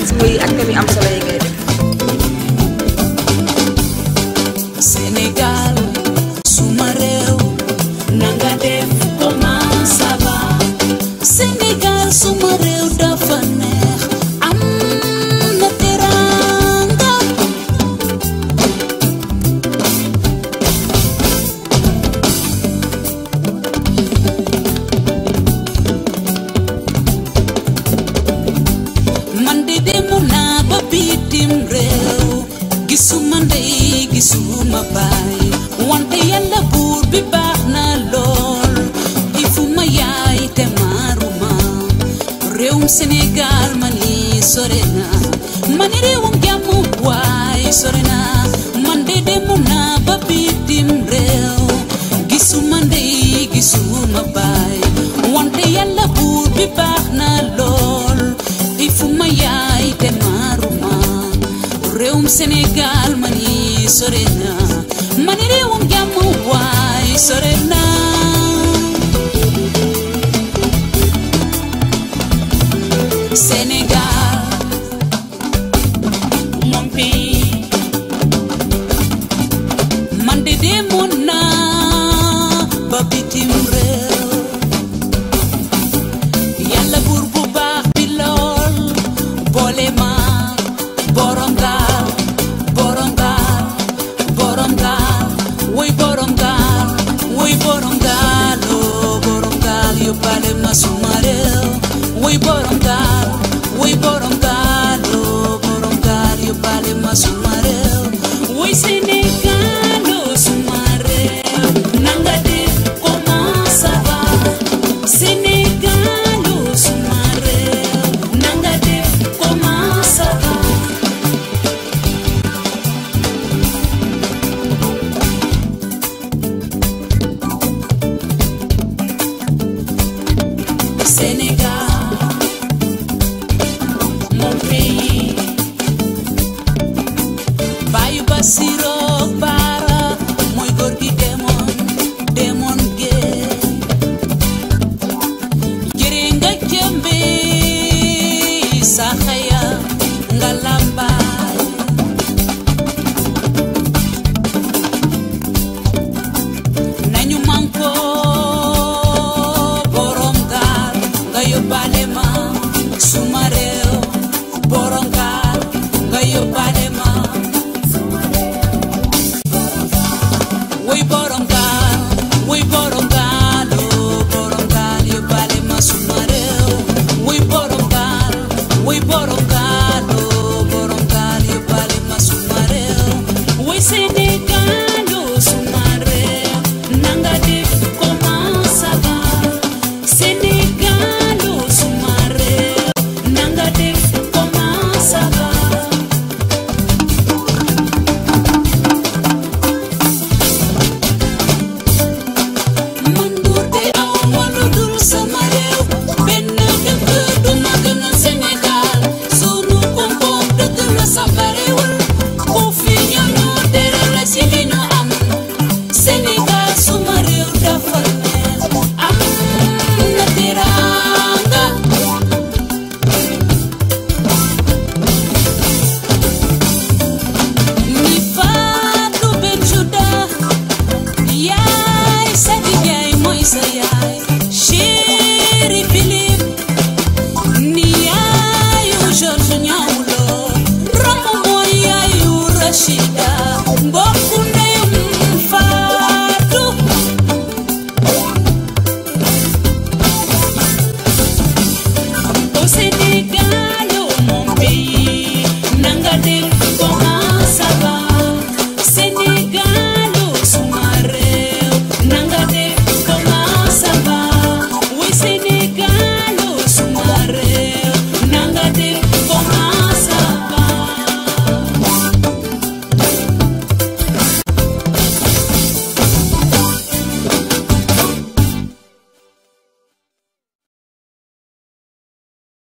réalisme yi ak thème yi am solo yi ngay def. Sénégal suma réew nanga def comment ça va Sénégal suma réew dafa neex am na teranga man de demoon naa ba bitim réew gisuma ndey gisuma baay wante yàlla buur bi baax na lool ifuma yaay te maaruma réewum Sénégal man yi sore na man réewum jàmm waay sore na man de demoon naa ba bitim réew gisuma ndey gisuma baay wante yàlla buur bi baax na lool ifuma yaay te maaruma réewum Sénégal man yi sore na man réewum jàmm waay sore na Sénégal mon pays man de demoon naa ba bitim réew yàlla buur bu baax bi lool boole ma borom gaal borom gaal borom gaal woy borom gaal woy borom gaal oo borom gaal yóbbaale ma suma réew woy borom gaal woy borom gaal oo borom gaal yóbbaale ma suma réew woy Sénégal oo suma réew nanga def comment ça va Sénégal oo suma réew nanga def comment ça va Sénégal mon pays Bayu Basiro Bara mooy góor gi demoon demoon géej jëre nga jëmbe sa xaya nga lambaay nañu manko borom gaal nga yóbbaale ma suma réew borom gaal nga yóbbaale